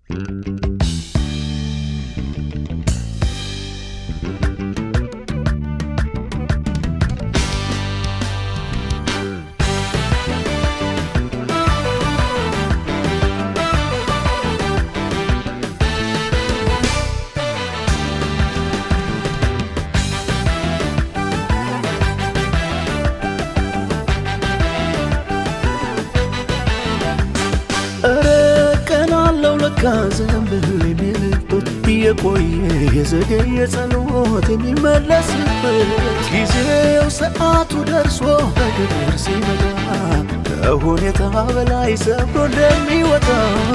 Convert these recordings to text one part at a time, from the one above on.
እረ ቀን አለው ለካ ዘንብል የሚልበት የቆየ የዘገየ ጸሎት የሚመለስበት ጊዜው ሰዓቱ ደርሶ በግብር ሲመጣ ከሁኔታ በላይ ሰብሮ እንደሚወጣ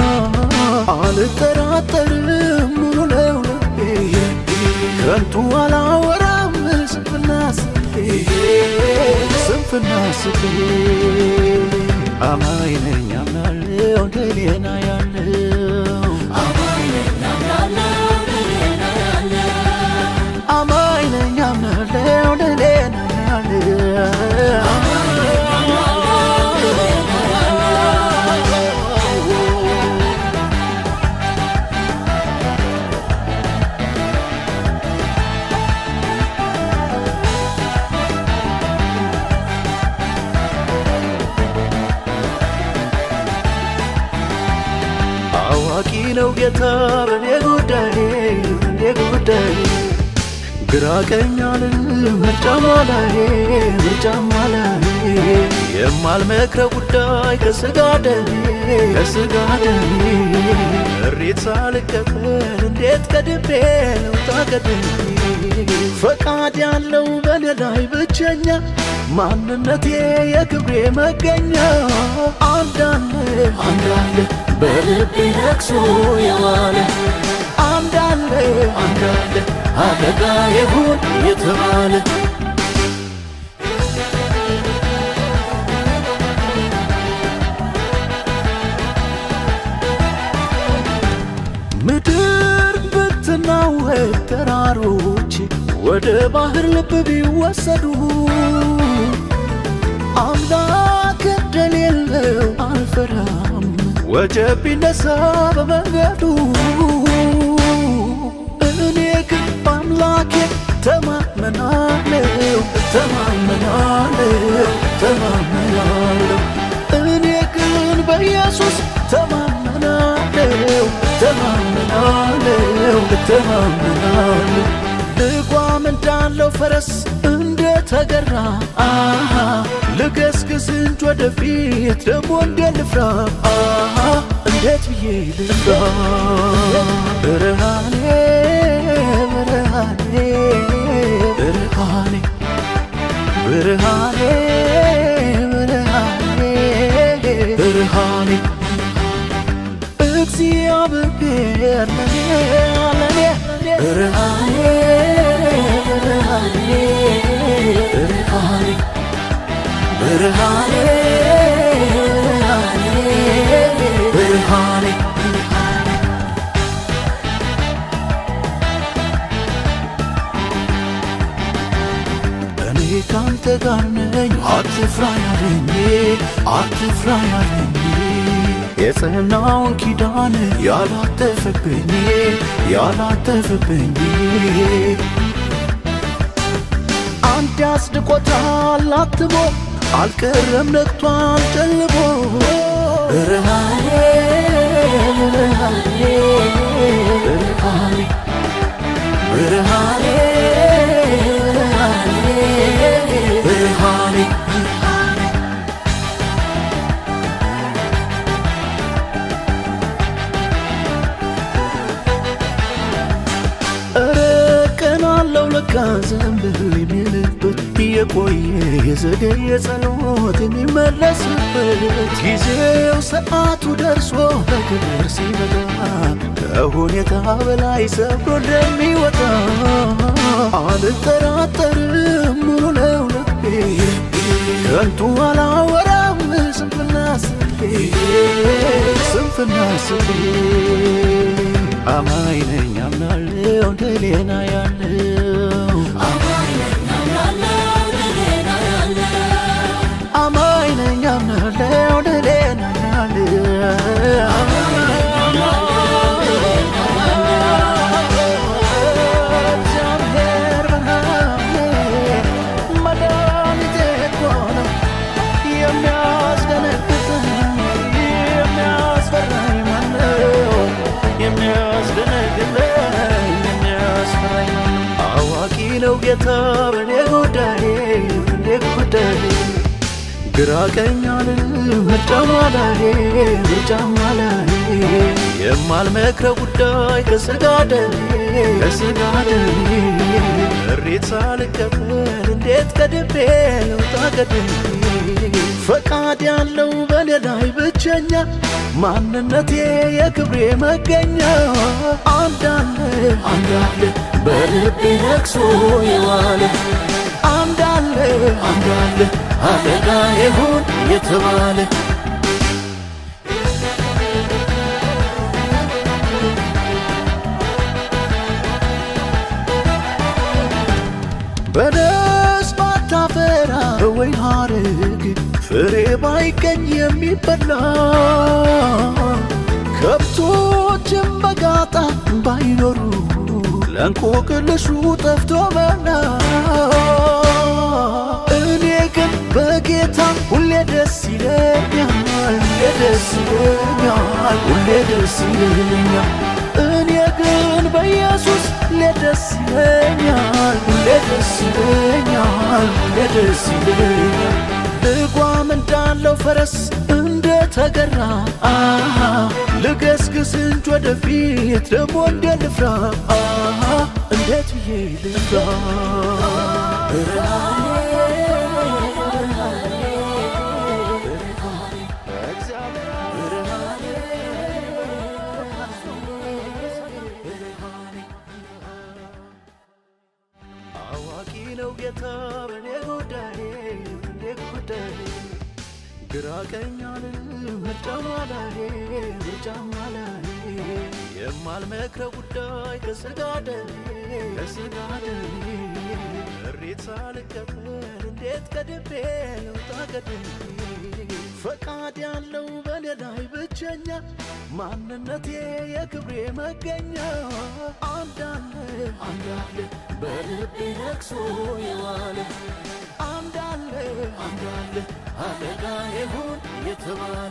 አልጠራጠርም ሙሉ ነው ልቤ ከንቱ አላወራም ስንፍና ስቤ ስንፍና ስቤ አማኝ ነኝ አምናለሁ እንደሌና ያለው አማኝ ነኝ አምናለሁ እንደሌና ያለው አዋቂ ነው ጌታ በኔ ጉዳይ በኔ ጉዳይ ግራ ቀኝ አልልም ምርጫማ ላይ ምርጫማ ላይ የማልመክረው ጉዳይ ከስጋ ደሜ ከስጋ ደሜ እሬት ሳልቀበል እንዴት ቀድሜ ልውጣ ቀድሜ ፈቃድ ያለው በኔ ላይ ብቸኛ ማንነቴ የክብሬ መገኛ አንዳለ አንዳለ በልቤ ነግሶ የዋለ አንዳለ አንዳለ አለቃ ይሁን የተባለ ምድር ብትናወጥ ተራሮች ወደ ባህር ልብ ቢወሰዱ አምላክ እንደሌለው አልፈራም ወጀብ ቢነሳ በመንገዱ እኔ ግን በአምላኬ ተማመናለሁ ተማመናለሁ ተማመናለሁ እኔ ግን በኢየሱስ ተማመናለሁ ተማመናለሁ ተማመናለሁ ልጓም እንዳለው ፈረስ እንደተገራ አሃ ልገስግስ እንጂ ወደፊት ደግሞ እንደ ልፍራ አሃ እንዴት ብዬ ልፍራ ብርሃኔ ብርሃኔ ብርሃኔ ብርሃኔ ብርሃኔ ብርሃኔ እግዚአብሔር ለኔ ለኔ ብርሃኔ ብርሃኔ ብርሃኔ ብርሃኔ ብርሃኔ ብርሃኔ እኔ ካንተ ጋር ነኝ አትፍራ ያለኝ አትፍራ ያለኝ የጽናውን ኪዳን ያላጠፈብኝ ያላጠፈብኝ አንድ ያስድቆታል አትሞ አልቀረም ነግቷል ጨልሞ ብርሃኔ ብርሃኔ ብርሃኔ ብርሃኔ ብርሃኔ ብርሃኔ እረ ቀን አለው ለካ ዘንብል የሚልበት የቆየ የዘገየ ጸሎት የሚመለስበት ጊዜው ሰዓቱ ደርሶ በክብር ሲመጣ ከሁኔታ በላይ ሰብሮ እንደሚወጣ አልጠራጠርም ሙሉ ነው ልቤ ከንቱ አላወራም ስንፍና ስቤ ስንፍና ስቤ አማኝ ነኝ አምናለሁ እንደሌና ያለው አማኝ ነኝ አምናለሁ እንደሌና ያለው ጌታ በኔ ጉዳይ በኔ ጉዳይ ግራ ቀኛል ምርጫማ ላይ ምርጫማ ላይ የማልመክረው ጉዳይ ከስጋደኔ ከስጋደኔ እሬት ሳልቀበል እንዴት ቀድቤ ልውጣ ቀድሜ ፈቃድ ያለው በኔ ላይ ብቸኛ ማንነቴ የክብሬ መገኛ አንዳለ አንዳለ በልቤ ነግሶ የዋለ አንዳለ አንዳለ አለቃ ይሁን የተባለ በደስ ባታፈራ ወይ ሐረግ ፍሬ ባይገኝ የሚበላ ከብቶችም በጋጣ ባይኖሩ ለእንቆቅልሹ ጠፍቶ መላ እኔ ግን በጌታ ሁሌ ደስ ይለኛል ሁሌ ደስ ይለኛል ሁሌ ደስ ይለኛል እኔ ግን በኢየሱስ ሁሌ ደስ ይለኛል ሁሌ ደስ ይለኛል ሁሌ ደስ ይለኛል ልጓም እንዳለው ፈረስ እንደተገራ አሃ ልገስግስ እንጂ ወደፊት ደግሞ እንደ ልፍራ አሃ እንዴት ብዬ ልፍራ አዋቂ ነው ጌታ በኔ ጉዳይ በኔ ጉዳይ ግራ ቀኛል ምርጫማ ላይ ምርጫማ ላይ የማልመክረው ጉዳይ ከስጋደኔ ከስጋደኔ እሬት ሳልቀበል እንዴት ቀድቤ ልውጣ ቀድሜ ፈቃድ ያለው በኔ ላይ ብቸኛ ማንነቴ የክብሬ መገኛ አንዳለ አንዳለ በልቤ ነግሶ የዋለ አንዳለ አንዳለ አለቃ ይሁን የተባለ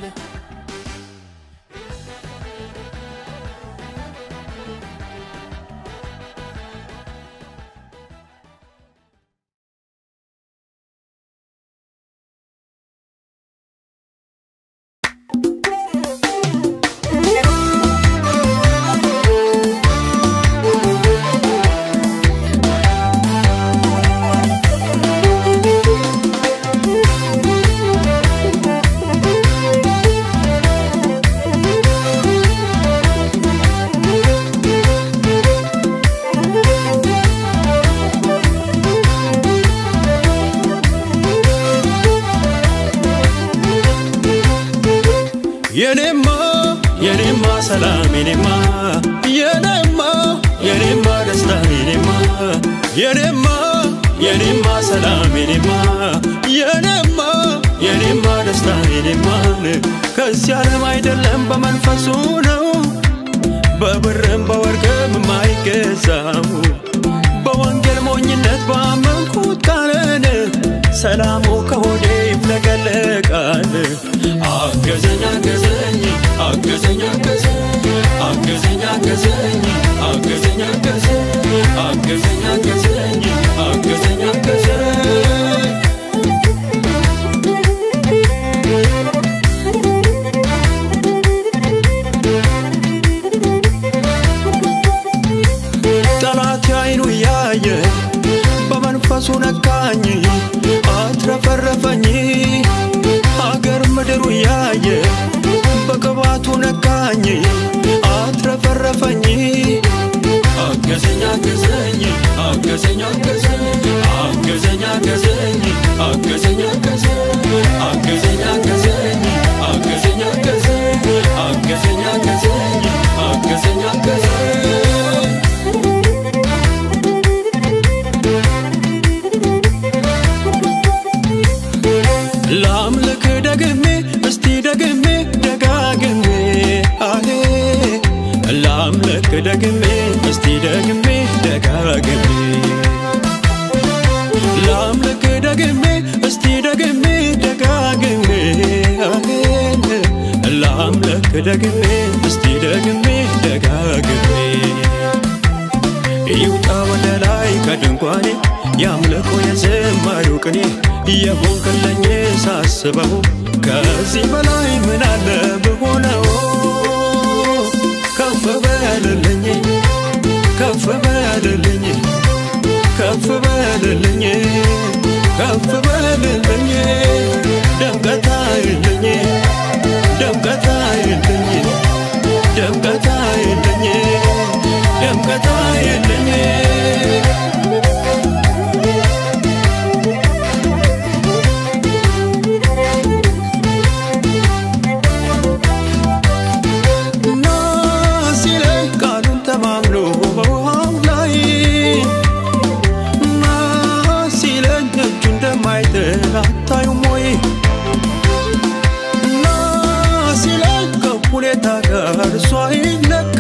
የኔማ የኔማ ሰላም የኔማ የኔማ የኔማ ደስታ የኔማ የኔማ የኔማ ሰላም የኔማ የኔማ የኔማ ደስታ የኔማን ከዚህ ዓለም አይደለም በመንፈሱ ነው በብርም በወርቅም የማይገዛው በወንጌል ሞኝነት ባመንኩት ቃልን ሰላሙ ከሆዴ ይፍለቀለቃል። አገዘኝ አገዘኝ አገዘኝ አገዘኝ አገዘኝ አገዘኝ አገዘኝ አገዘኝ አገዘኝ አገዘኝ አገዘኝ አገዘኝ ጠላት አይኑ እያየ በመንፈሱ ነካኝ አትረፈረፈኝ አገር ምድሩ እያየ በቅባቱ ነካኝ አትረፈረፈኝ አገዘኝ አገዘኝ አገዘኝ አገዘኝ አገዘኝ አገዘኝ አገዘኝ አገዘኝ አገዘኝ አገዘኝ አገዘኝ አገዘኝ አገዘኝ አገዘኝ አገዘኝ አገዘኝ ላምልክ ደግሜ እስቲ ደግሜ ደጋግሜ አሄ ላምልክ ደግሜ እስቲ ደግሜ ደጋግሜ ላምልክ ደግሜ እስቲ ደግሜ ደጋግሜ አሄ ላምልክ ደግሜ እስቲ ደግሜ ደጋግሜ ይውጣ ወደ ላይ ከድንኳኔ ቅኔ የሆንክልኝ ሳስበው ከዚህ በላይ ምን አለ ብሆነው ከፍ በልልኝ ከፍ በልልኝ ከፍ በልልኝ ከፍ በልልኝ ደምቀታ የለኝ ደምቀታ የለኝ ደምቀታ የለኝ ደምቀታ የለኝ እና ሲለኝ ቃሉን ተማምኖ በውሃው ላይ እና ሲለኝ እጁ እንደማይጥል አታዩም ወይ እና ሲለኝ ከሁኔታ ጋር እሷ ይለካ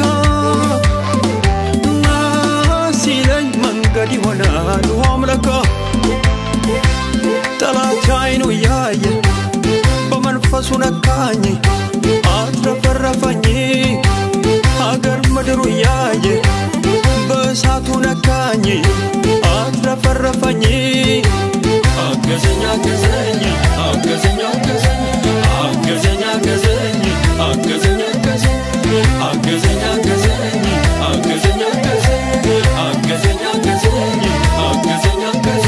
እና ሲለኝ መንገድ ይሆናል ውሃም ለካ ጠላት አይኑ እያየ በመንፈሱ ነካኝ አትረፈረፈኝ ሀገር ምድሩ እያየ በእሳቱ ነካኝ አትረፈረፈኝ አገዘኝ አገዘኝ አገዘኝ አገዘኝ አገዘኝ አገዘኝ አገዘኝ አገዘኝ አገዘኝ አገዘኝ አገዘኝ አገዘኝ አገዘኝ አገዘኝ አገዘኝ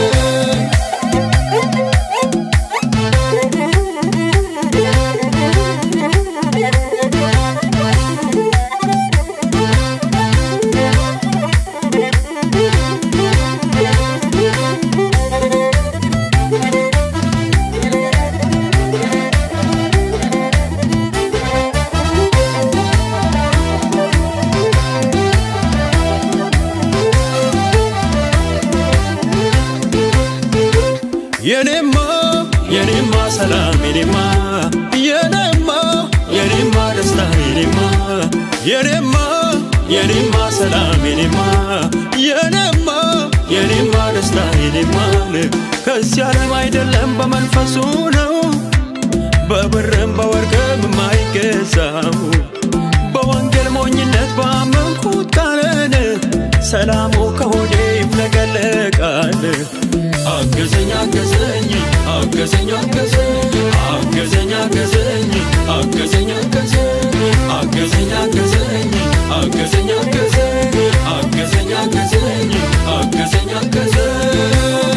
የኔማ የኔማ ሰላም የኔማ የኔማ የኔማ ደስታ የኔማ የኔማ የኔማ ሰላም የኔማ የኔማ የኔማ ደስታ የኔማ ከዚህ ዓለም አይደለም በመንፈሱ ነው በብርም በወርቅም የማይገዛው በወንጌል ሞኝነት ባመንኩት ቃልን ሰላሙ ከሆዴ ይፍለቀለቃል። አገዘኝ አገዘኝ አገዘኝ አገዘኝ አገዘኝ አገዘኝ አገዘኝ አገዘኝ አገዘኝ አገዘኝ አገዘኝ አገዘኝ አገዘኝ አገዘኝ አገዘኝ አገዘኝ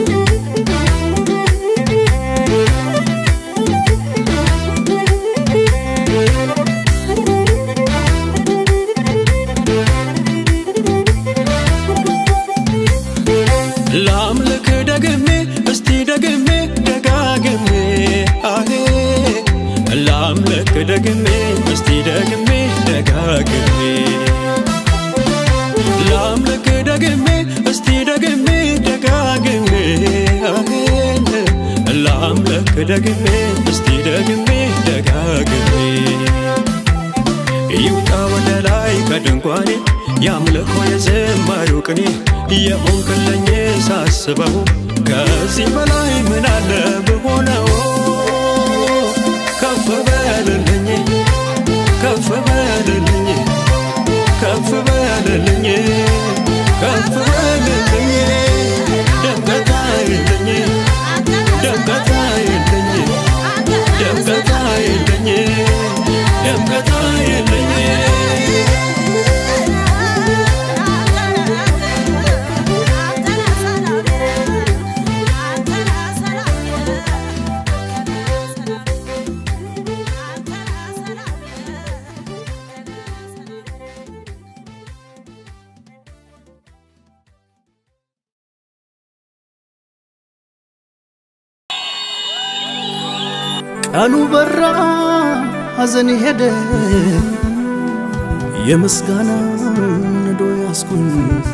ላምልክ ደግሜ እስቲ ደግሜ ደጋግሜ አሄ ላምልክ ደግሜ እስቲ ደግሜ ደጋግሜ ላምልክ ደግሜ እስቲ ደግሜ ደጋግሜ አሄ ላምልክ ደግሜ እስቲ ደግሜ ደጋግሜ ይውጣ ወደ ላይ ከድንኳኔ ያምልኮ የዝማሬው ቅኔ የሆንክልኝ ሳስበው ከዚህ በላይ ምን አለ ብሆነው ከፍ በልልኝ ከፍ በልልኝ ከፍ በልልኝ ከፍ በልልኝ ደምቀታ የለኝ ደምቀታ የለኝ ደምቀታ የለኝ ደምቀታ የለኝ ቀኑ በራ ሐዘን ሄደ የምስጋና ነዶ ያስኩኝ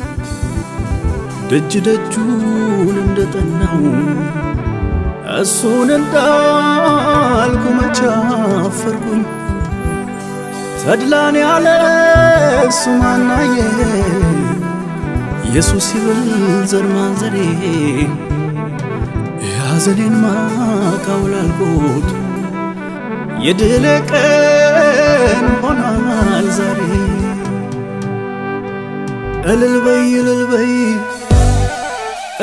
ደጅ ደጁን እንደጠናው እሱን እንዳልኩ መቻፈርኩኝ ተድላን ያለ እሱ ማናየ ኢየሱስ ይብል ዘር ማንዘሬ የሐዘኔን ማቃውላልኩት የድል ቀን ሆኗል ዛሬ እልል በይ እልል በይ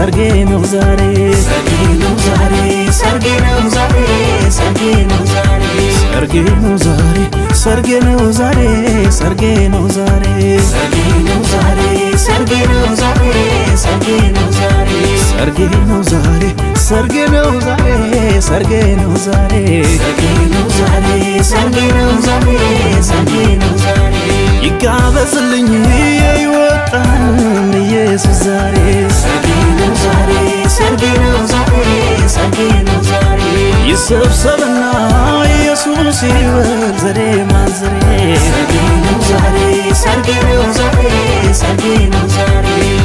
ሰርጌ ነው ዛሬ ሰርጌ ነው ዛሬ ሰርጌ ነው ዛሬ ሰርጌ ነው ዛሬ ሰርጌ ነው ዛሬ ሰርጌ ነው ዛሬ ሰርጌ ነው ዛሬ ሰርጌ ነው ዛሬ ሰርጌ ነው ዛሬ ሰርጌ ነው ዛሬ ሰርጌ ነው ዛሬ ሰርጌ ነው ዛሬ ሰርጌ ነው ዛሬ ሰርጌ ነው ዛሬ ሰርጌ ነው ዛሬ ሰርጌ ነው ዛሬ ይጋበዝልኝ ይወጣን ኢየሱስ ዛሬ ሰርጌ ነው ዛሬ ሰርጌ ነው ዛሬ ሰርጌ ነው ዛሬ ይሰብሰብና ኢየሱስ ይበል ዘሬ ማንዘሬ ሰርጌ ነው ዛሬ ሰርጌ ነው ዛሬ ሰርጌ ነው ዛሬ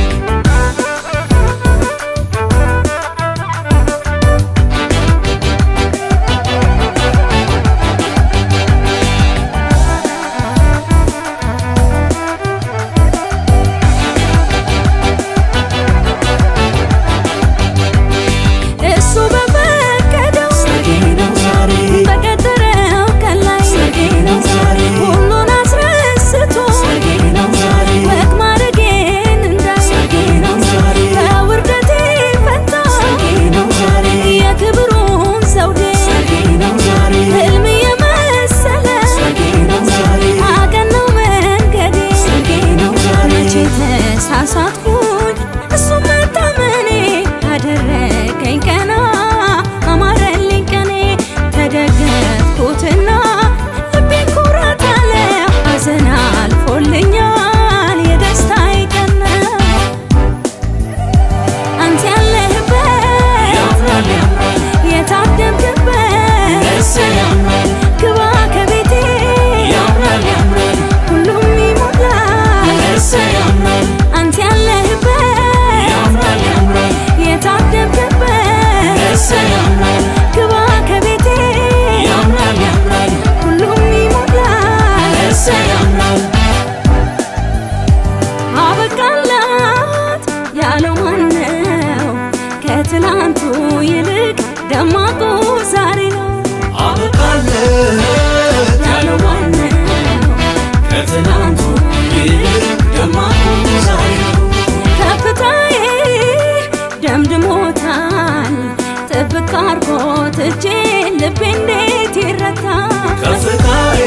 እሱ በፈቀደው ሰርጌ ነው ዛሬ በቀጠረው ቀን ላይ ሰርጌ ነው ዛሬ ሁሉን አስረስቶ ሰርጌ ነው ዛሬ ወግ ማድረጌን እንዳይ ሰርጌ ነው ዛሬ በውርደቴ ፈታ ሰርጌ ነው ዛሬ የክብሩን ዘውዴ ሰርጌ ነው ዛሬ ህልም የመሰለ ሰርጌ ነው ዛሬ አቀናው መንገዴ ሰርጌ ነው ዛሬ መቼ ተሳሳትኩኝ እሱ መታመኔ አደረገኝ ቀና አማረልኝ ቀኔ ተደገፍኩትና ልቤ ኩራት አለ ሐዘን አልፎልኛል የደስታዬ ቀን ነው አንተ ያለህበት ያምራል ያምራል የታደምክበት እሰይ ያምራል ግባ ከቤቴ ያምራል ያምራል ሁሉም ይሞላል እሰይ ያምራል አንተ ያለህበት ያምራል ያምራል የታደምክበት እሰይ ያምራል ግባ ከቤቴ ያምራል ያምራል ሁሉም ይሞላል እሰይ ያምራል አበቃላት ያለው ማነው? ከትላንቱ ይልቅ ደማቁ ዛሬ ነው አበቃለት ያለው ማነው? ከትናንቱ ይልቅ ደማቁ ዛሬ ነው ከፍታዬ ደምድሞታል ጥብቅ አርጎት እጄን ልቤ እንዴት ይረታል ከፍታዬ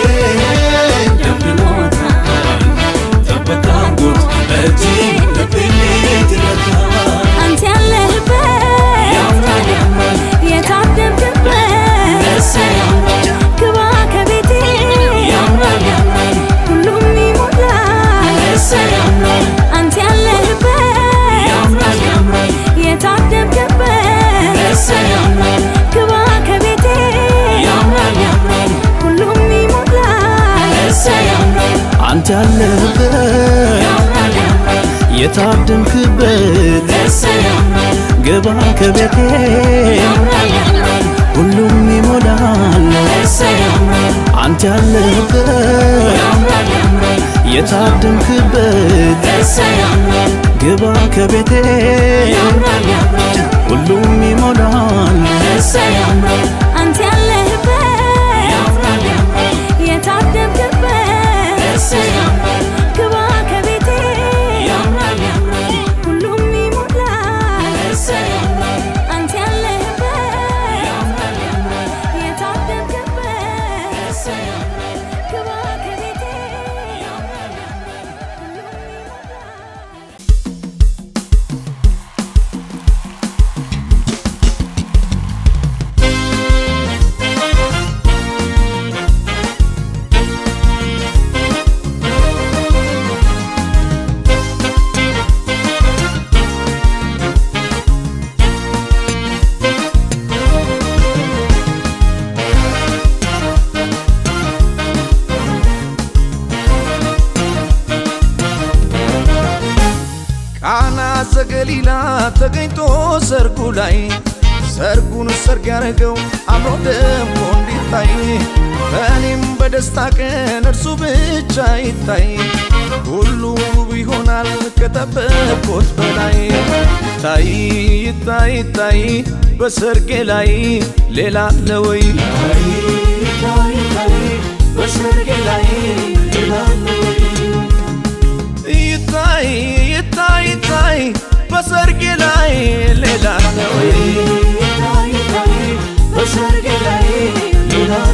ደምድሞታል ጠበቃ ጉድ እጅ ልቤ እንዴት ይረታል አንተ ያለህበት ያምራል ያምራል የታደምክበት እሰይ ያምራል ግባ ከቤቴ ያምራል ያምራል ሁሉም ይሞላል እሰይ ያምራል አንተ ያለህበት ያምራል ያምራል የታደምክበት እሰይ ያምራል ግባ ከቤቴ ያምራል ያምራል ሁሉም ይሞላል እሰይ ያምራል አንተ ያለህበት ያምራል ያምራል የታደምክበት እሰይ ያምራል ግባ ከቤቴ ያምራል ያምራል ሁሉም ይሞላል እሰይ ያምራል አንተ ያለህበት ያምራል ያምራል የታደምክበት እሰይ ያምራል ግባ ከቤቴ ያምራል ያምራል ሁሉም ይሞላል እሰይ ያምራል አንተ ያለህበት ያምራል ያምራል የታደምክበት እሰይ ያምራል ግባ ከቤቴ ያምራል ያምራል ሁሉም ይሞላል እሰይ ያምራል አንተ ያለህበት ያምራል ያምራል የታደምክበት እሰይ ያምራል ግባ ከቤቴ ያምራል ያምራል ሁሉም ይሞላል ቃና ዘገሊላ ተገኝቶ ሰርጉ ላይ ሰርጉን ሰርግ ያረገው አምሮ ደምቆ እንዲታይ በእኔም በደስታ ቀን እርሱ ብቻ ይታይ ሁሉ ውብ ይሆናል ከጠበቅኩት በላይ ታይ ይታይ ይታይ በሰርጌ ላይ ሌላ አለ ወይ በሰርጌ ላይ ሌላ አለ ወይ? ይታይ ይታይ ይታይ በሰርጌ ላይ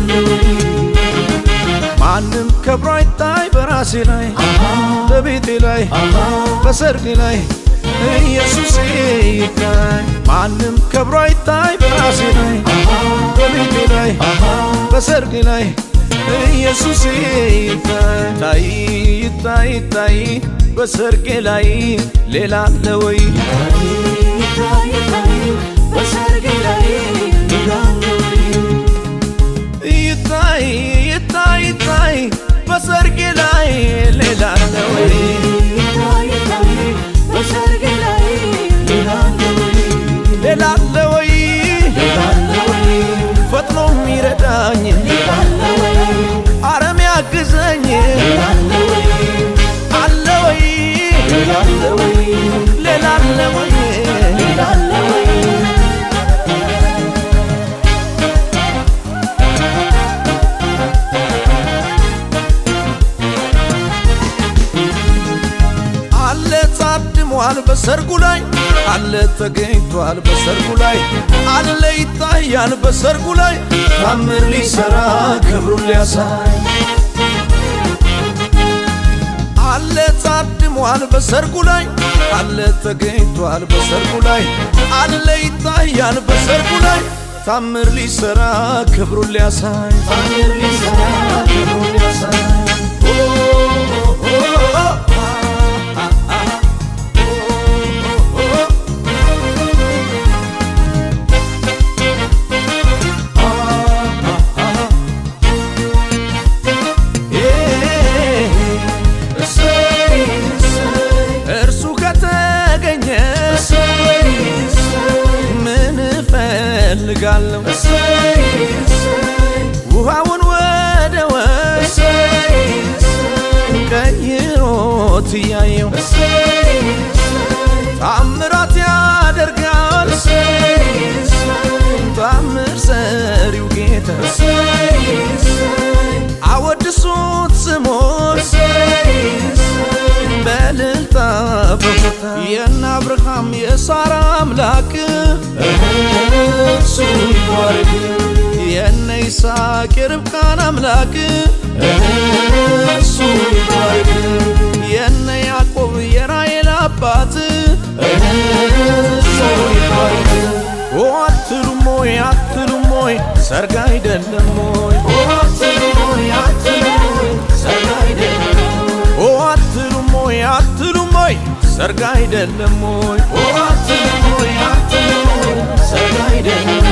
ማንም ከብሮ አይታይ በራሴ ላይ በቤቴ ላይ በሰርጌ ላይ ኢየሱስ ይታይ ማንም ከብሮ አይታይ በራሴ ላይ በቤቴ ላይ በሰርጌ ላይ ኢየሱስ ይታይ ይታይ ይታይ በሰርጌ ላይ ሌላ አለ ወይ ይታይ ይታይ ይታይ በሰርጌ ላይ ሌላ አለ ወይ ሌላ አለ ወይ ፈጥኖ የሚረዳኝ አረም ያግዘኝ አለ ወይ ሌላ አለ ወይ አለ ታድሟል በሰርጉ ላይ አለ ተገኝቷል በሰርጉ ላይ አለ ይታያል በሰርጉ ላይ ታምር ሊሰራ ክብሩን ሊያሳይ አለ ታድሟል በሰርጉ ላይ አለ ተገኝቷል በሰርጉ ላይ አለ ይታያል በሰርጉ ላይ ታምር ሊሰራ ክብሩን ሊያሳይ ታምር ሊሰራ ክብሩን ሊያሳይ ኦ ኦ ኦ እርሱ ከተገኘ ምን እፈልጋለሁ? ውሃውን ወደ ወይን ቀይሮት እያየው ታምራት ያደርጋል ታምር ሰሪው ጌታ አወድሱት ስሞን በልልታ በቦታ የነ አብርሃም የሳራ አምላክ እሱ ይባረክ የነ ይስሐቅ የርብቃን አምላክ እሱ ይባረክ የነ ያዕቆብ የራሔል አባት እሱ ይባረክ ኦ አትሉም ሆይ አትሉም ሆይ ሰርግ አይደለም ሆይ ኦ አትሉም ሆይ አትሉም ሆይ ሰርግ አይደለም ኦ አትሉም ሆይ አትሉም ሆይ ሰርግ አይደለም ሆይ ኦ አትሉም ሆይ አትሉም ሆይ ሰርግ አይደለም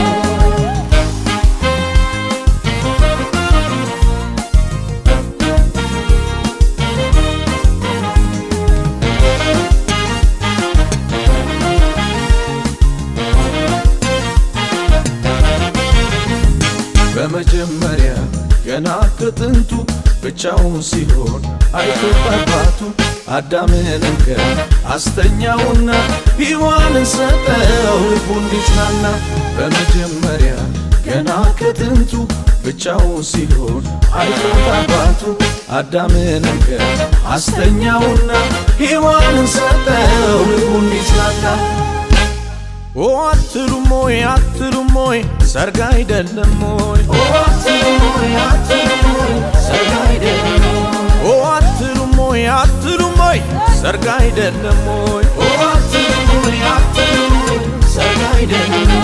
በመጀመሪያ ገና ከጥንቱ ብቻውን ሲሆን አይቶት አባቱ አዳምን እንከ አስተኛውና ሔዋንን ሰጠው ልቡ እንዲጽናና በመጀመሪያ ገና ከጥንቱ ብቻውን ሲሆን አይቶት አባቱ አዳምን እንከ አስተኛውና ሔዋንን ሰጠው ልቡ እንዲጽናና ኦ አትሉም ሆይ አትሉም ሆይ ሰርግ አይደለም ሆይ ኦ አትሉም ሆይ አትሉም ሆይ ሰርግ አይደለም ኦ አትሉም ሆይ አትሉም ሆይ ሰርግ አይደለም ሆይ ኦ አትሉም ሆይ አትሉም ሆይ ሰርግ አይደለም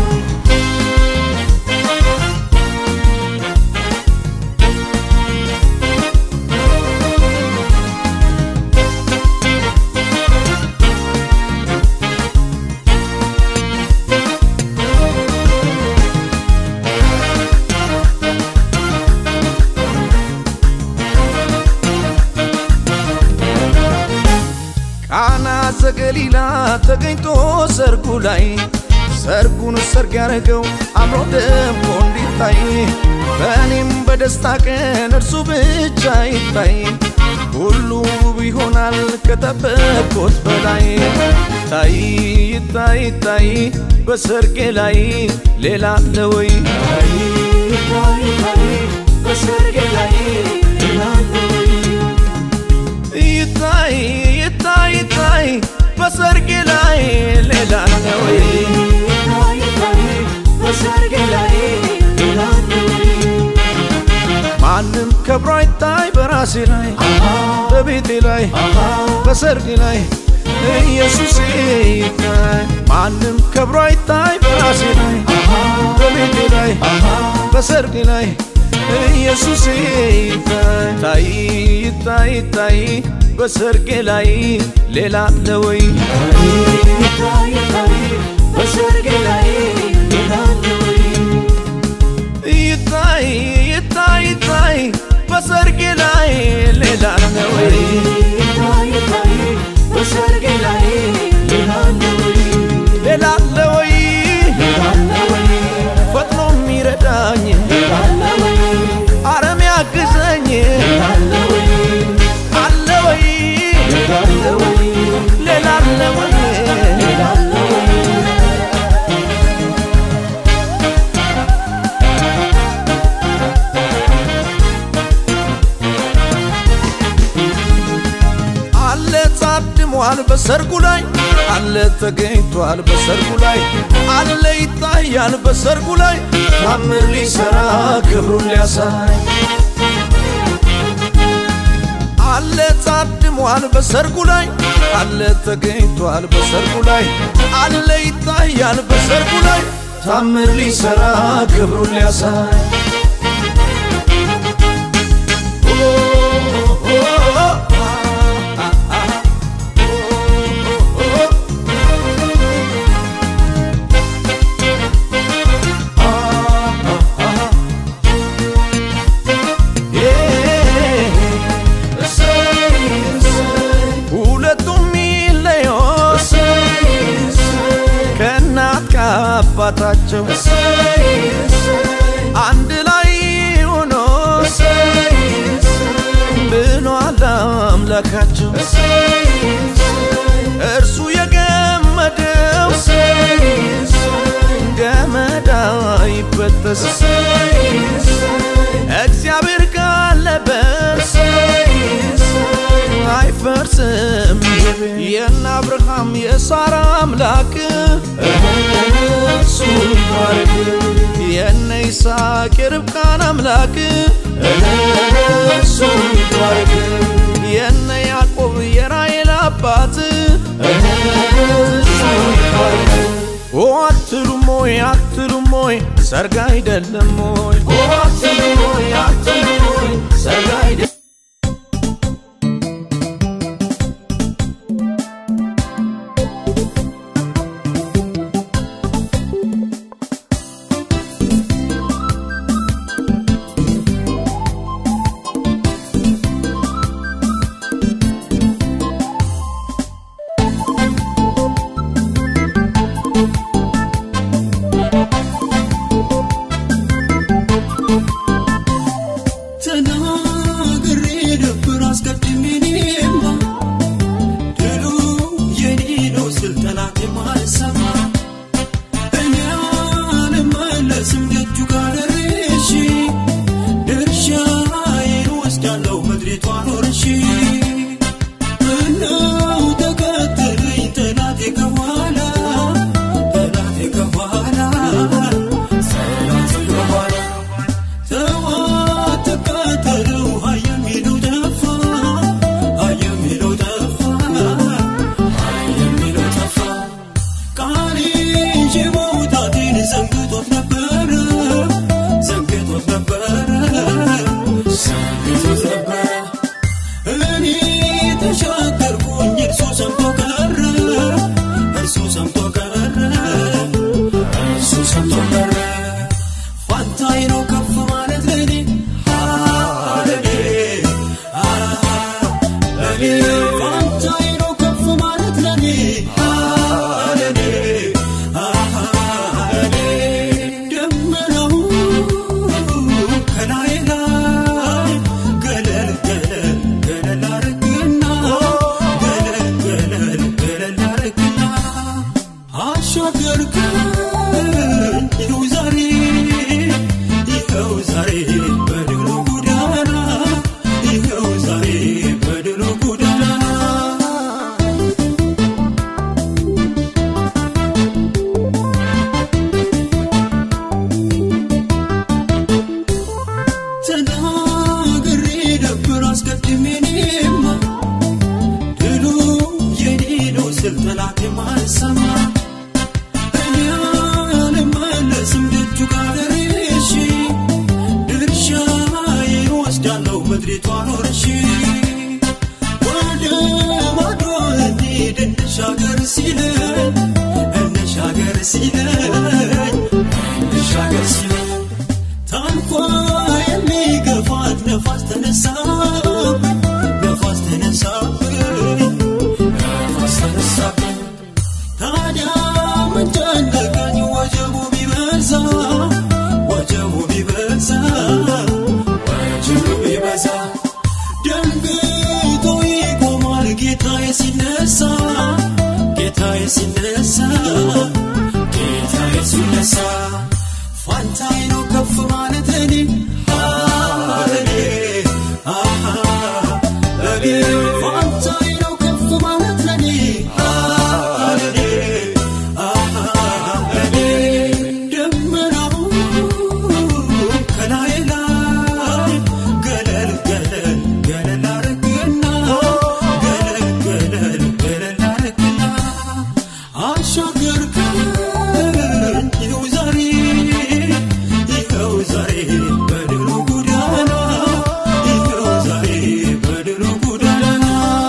ቃና ዘገሊላ ተገኝቶ ሰርጉ ላይ ሰርጉን ሰርግ ያረገው አምሮ ደምቆ እንዲታይ በእኔም በደስታ ቀን እርሱ ብቻ ይታይ ሁሉ ውብ ይሆናል ከጠበቅኩት በላይ ታይ ይታይ ይታይ በሰርጌ ላይ ሌላ አለ ወይ ታይ ይታይ ይታይ በሰርጌ ላይ ሌላ አለ ወይ ይታይ ይታይ ይታይ በሰርጌ ላይ ሌላ አለ ወይ በሰርጌ ላይ ሌላ አለ ወይ በራሴ ላይ በቤቴ ላይ በሰርጌ ላይ ኢየሱስ ይታይ ማንም ከብሮ አይታይ በራሴ ላይ በቤቴ ላይ በሰርጌ ላይ ኢየሱስ ይታይ ይታይ ይታይ በሰርጌ ላይ ሌላ አለ ወይ በሰርጌ ላይ ሌላ አለ ወይ? ይታይ ይታይ ይታይ በሰርጌ ላይ ሌላ አለ ወይ ይታይ ይታይ በሰርጌ ላይ ሌላ አለ ወይ? ሌላ አለ ወይ ሌላ አለ ወይ? ፈጥኖ የሚረዳኝ ሌላ አለ ወይ? አረም ያግዘኝ ሌላ አለ ወይ? አለ ወይ ሌላ አለ ወይ? ሌላ አለ ወይ ሌላ አለ ወይ? አለ ታድሟል በሰርጉ ላይ አለ ተገኝቷል በሰርጉ ላይ አለ ይታያል በሰርጉ ላይ ታምር ሊሰራ ክብሩን ሊያሳይ አለ ታድሟል በሰርጉ ላይ አለ ተገኝቷል በሰርጉ ላይ አለ ይታያል በሰርጉ ላይ ታምር ሊሰራ ክብሩን ሊያሳይ ሁለቱም ይለዮ ከእናት ከአባታቸው አንድ ላይ ሆኖ ብሏል አምላካቸው እርሱ የገመደው ገመድ አይበጠስ እግዚአብሔር ካለበት አይፈርስም የነ አብርሃም የሳራ አምላክ እሱ ይባረክ የነ ይስሐቅ የርብቃን አምላክ እሱ ይባረክ የነ ያዕቆብ የራሔል አባት እሱ ይባረክ ኦ አትሉም ሆይ አትሉም ሆይ ሰርግ አይደለም ሆይ ኦ አትሉ ሆይ አትሉ ሆይ ሰርግ አይደለም ተናግሬ ነበር አስቀድሜ እኔማ ድሉ የኔ ነው ስል ጠላት የማልሰማ እኔ አልመለስም ደጁ ጋር ደርሼ ድርሻዬን ወስዳለሁ ምድሪቷን ወርሼ ምነው ተከተለኝ ጠላቴ ከኋላ ጠላቴ ከኋላ ጠላቴ ከኋላ ተዋት ተቃጠለው ሀይ የሚለው ጠፋ ሀይ የሚለው ጠፋ ሀይ የሚለው ጠፋ ስል ጠላት የማይሰማ እኔ አልመለስም ደጁ ጋር ደርሼ ድርሻዬን ወስዳለሁ ምድሪቷን ወርሼ ወደ ማዶ እንሂድ እንሻገር ሲለኝ እንሻገር ሲለኝ እንሻገር ሲለኝ ታንኳ የሚገፋት ነፋስ ተነሳብኝ ነፋስ ተነሳብኝ ነፋስ ተነሳብኝ ታዲያ ምን ጨነቀኝ ወጀቡ ቢበዛ ወጀቡ ቢበዛ ወጀቡ ቢበዛ ደንግጦ ይቆማል ጌታዬ ሲነሳ ጌታዬ ሲነሳ ጌታዬ ሲነሳ ፋንታዬ ነው ከፍ ማለት ለኔ ለኔ ለኔ ፋንታዬ ነው ከፍ ማለት ለኔ ለኔ ለኔ ደመናው ከላይ ላይ ገለል ገለል ገለል አረግና ገለል ገለል ገለል አረግና አሻገርከኝ ይኸው ዛሬ ይኸው ዛሬ በድሉ ጎዳና ይኸው ዛሬ በድሉ ጎዳና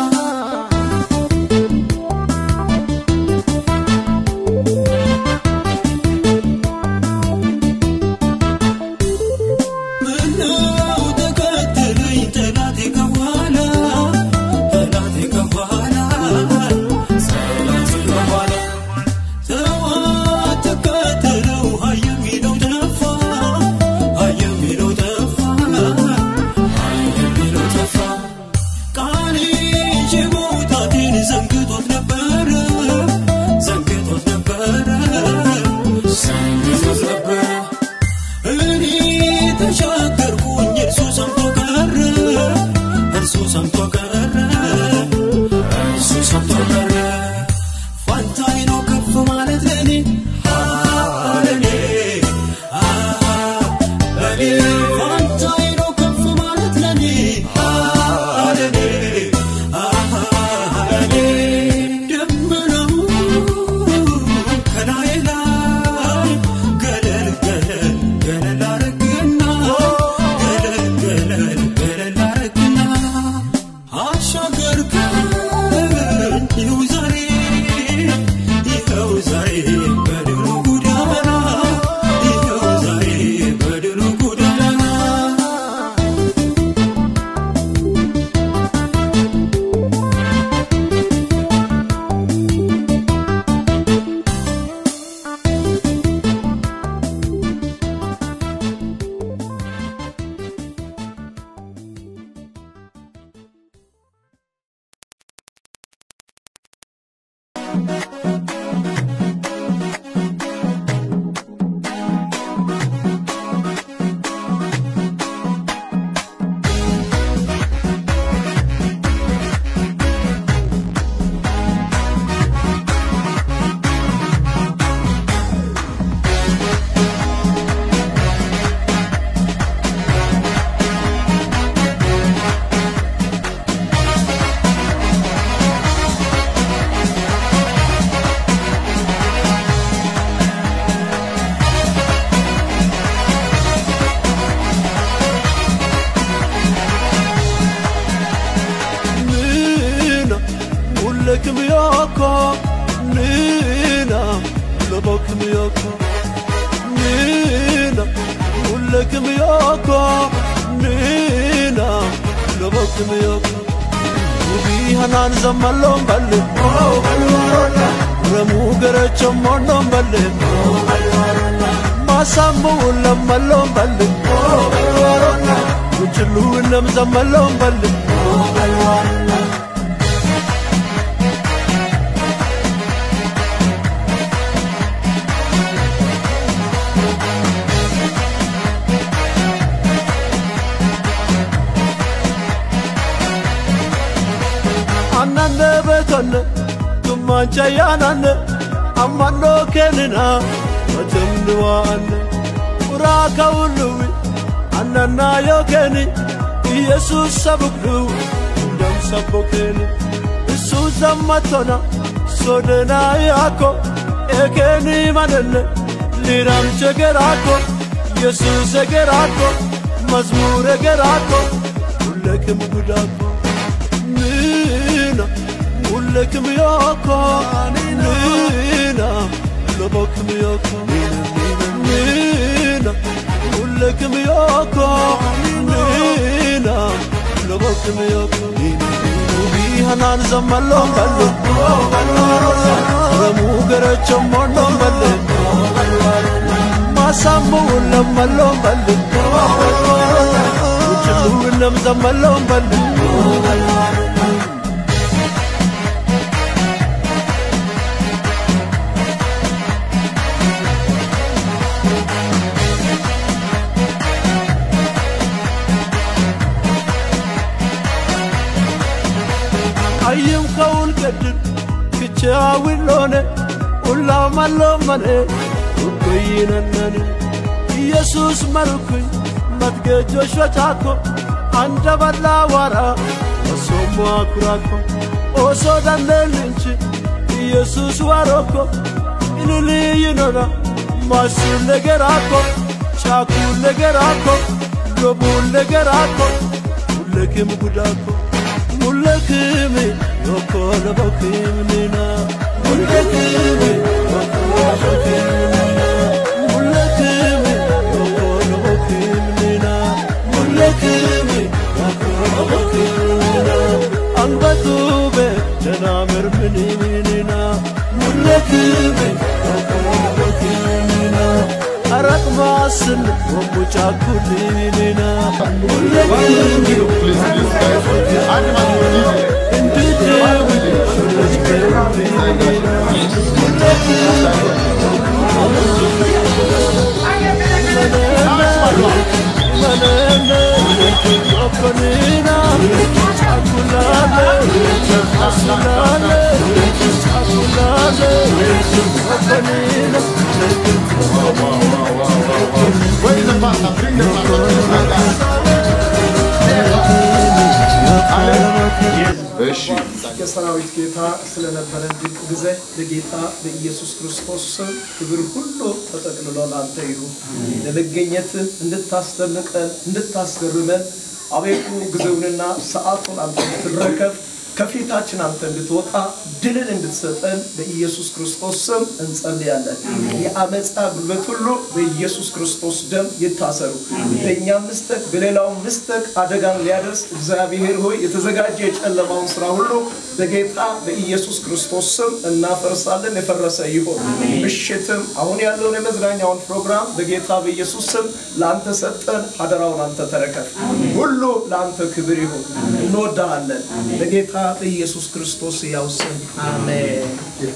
ምነው ተከተለኝ ጠላቴ ከኋላ ጠላቴ ከኋላ ጠላቴ ከኋላ ተው አትከተለው ሀይ የሚለው ጠፋ ሀይ የሚለው ጠፋ ሀይ የሚለው ጠፋ ቃሌ ይዤ መውጣቴን ዘንግቶት ነበረ ዘንግቶት ነበረ ዘንግቶት ነበረ እኔ ተሻገርኩኝ እርሱ ሰምቶ ቀረ እርሱ ሰምቶ ቀረ እርሱ ሰምቶ ቀረ ፋንታዬ ነው ከፍ ማለት ለኔ ለኔ ለኔ ፋንታዬ ነው ከፍ ማለት ለኔ ለኔ ለኔ ደመናው ከላይ ላይ ገለል ገለል ገለል አረግና ገለል ገለል ገለል አረግና አሻገርከኝ ይኸው ዛሬ ይኸው ዛሬ በድሉ ጎዳና ይኸው ዛሬ በድሉ ጎዳና Nina, mullekim yoko. Nina, lobokim yoko. Nina, mullekim yoko. Nina, lobokim yoko. Ubi hanan zamalom balle. Oh, balwarona. Ramu garacham mondom balle. Oh, balwarona. Masambu lamalom balle. Oh, balwarona. Uchulu nam zamalom balle. Oh, balwarona. annanne beetonne tummancha yaananne ammannoo kennina matemni waanne uraa ka'ulluwi annannaa yoo kenni iyesuus sabuklu hundam sabbo kenni isu zammatona ሶደናያኮ ኤኬኒ ማነነ ሊራም ቸገራኮ ኢየሱስ ገራኮ መዝሙር ገራኮ ሁለክም ጉዳኮ nina ulekim yoko nina lobokim yoko nina ulekim yoko nina lobokim yoko ubi hanan zamallo ballo ramu garacho mondo balle masambu lamallo balle uchulu lam zamallo balle አየም ከውል ገድል ክቻዊል ሆነ ሁላም አለመነ ውኮይነነን ኢየሱስ መርኩኝ መትገጆ ሾቻኮ አንደ በላ ዋራ ወሶሞ አኩራኮ ኦሶ ዳንደልንች ኢየሱስ ዋሮኮ ኢልልይኖና ማሱን ነገራኮ ቻኩን ነገራኮ ሎቡን ነገራኮ ሁለክም ጉዳኮ ሙለክም ዮኮ ለበክምኒና ሙለክም ዮኮ ለበክምኒና ሙለክም ዮኮ ለበክምኒና ሙለክም ዮኮ ለበክምኒና አንበቱበ ደናምር ምንምኒና ሙለክም ዮኮ ለበክምኒና አረቅማስን ወሙጫኩልኒና ሙለክም Where's the pastor? Bring the pastor. እሺ የሰራዊት ጌታ ስለነበረን ድንቅ ጊዜ በጌታ በኢየሱስ ክርስቶስ ስም ክብር ሁሉ ተጠቅልሎ ላንተ ይሁን። ለመገኘት እንድታስደንቀን እንድታስገርመን አቤቱ ጊዜውንና ሰዓቱን አንተ እንድትረከብ ከፊታችን አንተ እንድትወጣ ድልን እንድትሰጠን በኢየሱስ ክርስቶስ ስም እንጸልያለን። የአመፃ ጉልበት ሁሉ በኢየሱስ ክርስቶስ ደም ይታሰሩ። በእኛም ምስተክ በሌላውም ምስተክ አደጋን ሊያደርስ እግዚአብሔር ሆይ የተዘጋጀ የጨለማውን ስራ ሁሉ በጌታ በኢየሱስ ክርስቶስ ስም እናፈርሳለን። የፈረሰ ይሆን። ምሽትም አሁን ያለውን የመዝናኛውን ፕሮግራም በጌታ በኢየሱስ ስም ለአንተ ሰጠን። አደራውን አንተ ተረከብ። ሁሉ ለአንተ ክብር ይሁን። እንወዳሃለን። በጌታ በኢየሱስ ክርስቶስ ያው ስም አሜን።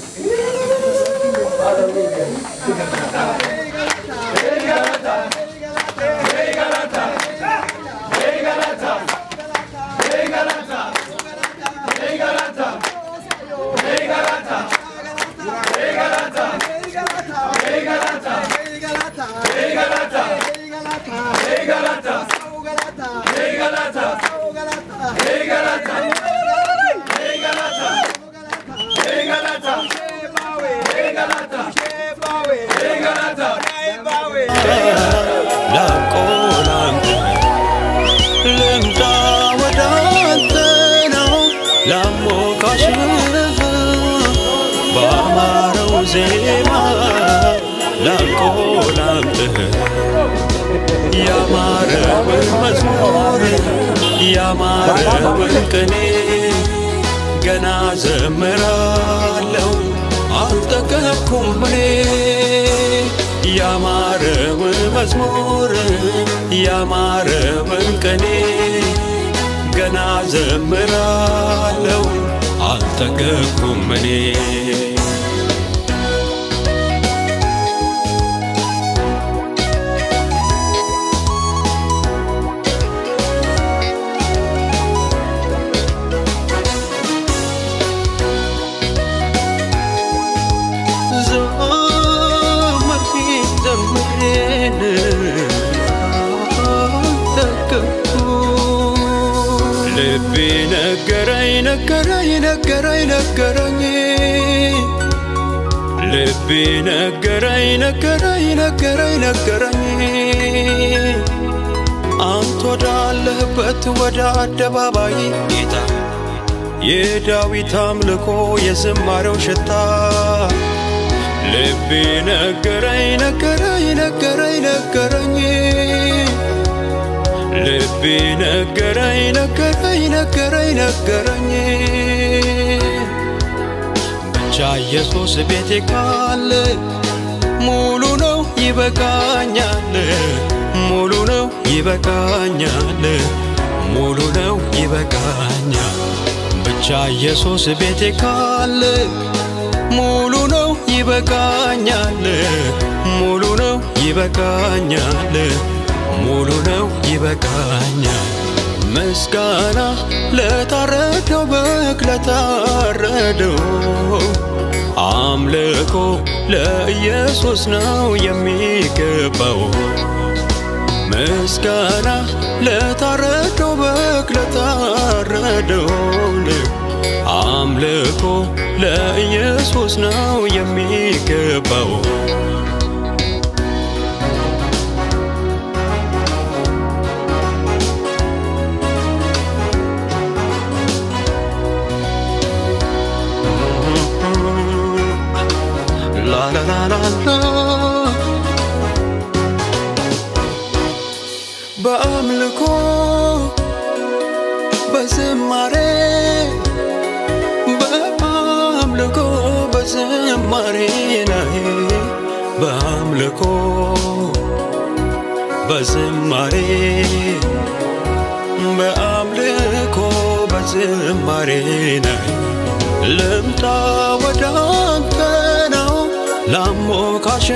ላቆላንተ ልምጣ ወደ አንተ ነው ላሞካሽህ በአማረው ዜማ ላቆላንትህ ያማረውን መዝሙር ያማረውን ቅኔ ገና ዘምራለው አልጠገብኩም እኔ ያማረውን መዝሙር ያማረውን ቅኔ ገና ዘምራለው አልጠገብኩም እኔ ዘመርኩኝ ዘመሬን አልጠገብኩ ልቤ ነገረኝ ነገረኝ ነገረኝ ነገረኝ ልቤ ነገረኝ ነገረኝ ነገረኝ ነገረኝ አንተ ወዳለህበት ወደ አደባባይ ጌታ የዳዊት አምልኮ የዝማሬው ሽታ ልቤ ነገረኝ ነገረኝ ነገረኝ ነገረኝ ልቤ ነገረኝ ነገረኝ ነገረኝ ነገረኝ ብቻ ኢየሱስ ቤቴ ካለ ሙሉ ነው ይበቃኛል ሙሉ ነው ይበቃኛል ሙሉ ነው ይበቃኛል ብቻ ኢየሱስ ቤቴ ካለ ሙሉ ነው ይበቃኛል ሙሉ ነው ይበቃኛል ሙሉ ነው ይበቃኛል ምስጋና ለታረደው በግ ለታረደው አምልኮ ለኢየሱስ ነው የሚገባው ምስጋና ለታረደው በግ ለታረደው አምልኮ ለኢየሱስ ነው የሚገባው ላ ላ ላ ላ ላ በአምልኮ በዝማሬ በአምልኮ በዝማሬ ላይ በአምልኮ በዝማሬ በአምልኮ በዝማሬ ላይ ልምጣ ወደ አንተ ነው ላሞካሽ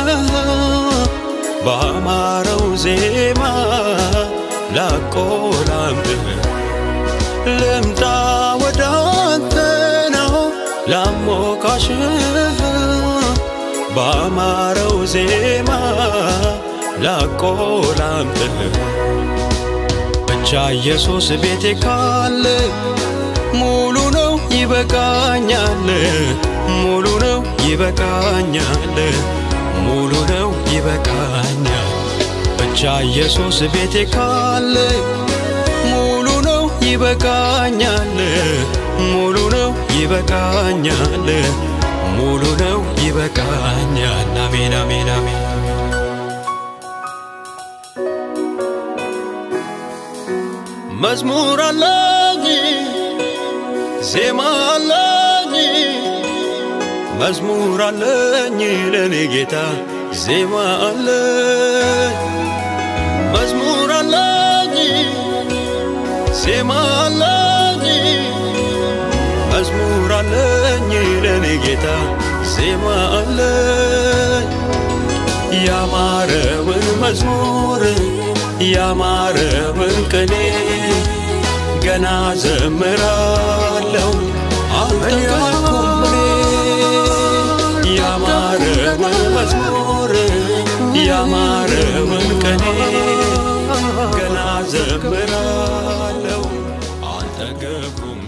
በአማረው ዜማ ላቆላምህ ልምጣ ወደ አንተ ነው ላሞካሽ በአማረው ዜማ ላቆላምህ ብቻ ኢየሱስ ቤቴ ካለ ሙሉ ነው ይበቃኛል ሙሉ ነው ይበቃኛል ሙሉ ነው ይበቃኛል ብቻ ኢየሱስ ቤቴ ካለ ሙሉ ነው ይበቃኛል ሙሉ ነው ይበቃኛል ሙሉ ነው ይበቃኛል አሜን አሜን አሜን መዝሙር አለኝ ዜማ አለኝ መዝሙር አለኝ ለኔ ጌታ ዜማ አለኝ መዝሙር አለኝ ዜማ አለኝ መዝሙር አለኝ ለኔ ጌታ ዜማ አለኝ ያማረውን መዝሙር ያማረውን ቅኔ ገና ዘምራለሁ አልጠገብኩም እኔ ያማረውን መዝሙር ያማረውን ቅኔ ገና ዘምራለሁ አልጠገብኩም